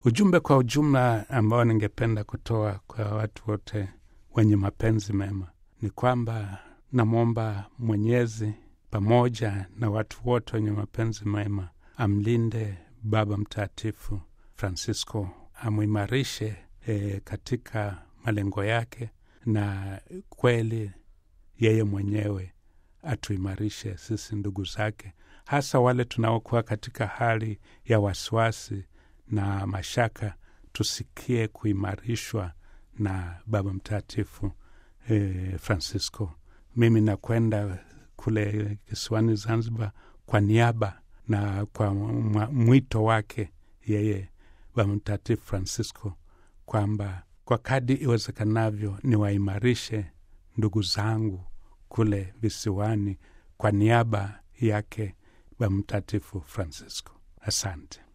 ujumbe kwa ujumla ambao ningependa kutoa kwa watu wote wenye mapenzi mema ni kwamba namwomba Mwenyezi pamoja na watu wote wenye mapenzi mema amlinde Baba Mtakatifu Francisco, amwimarishe e, katika malengo yake, na kweli yeye mwenyewe atuimarishe sisi ndugu zake, hasa wale tunaokuwa katika hali ya wasiwasi na mashaka, tusikie kuimarishwa na Baba Mtakatifu e, Francisco. Mimi nakwenda kule kisiwani Zanzibar kwa niaba na kwa mwito wake yeye Baba Mtakatifu Francisco kwamba kwa kadi iwezekanavyo niwaimarishe ndugu zangu kule visiwani kwa niaba yake Baba Mtakatifu Francisco. Asante.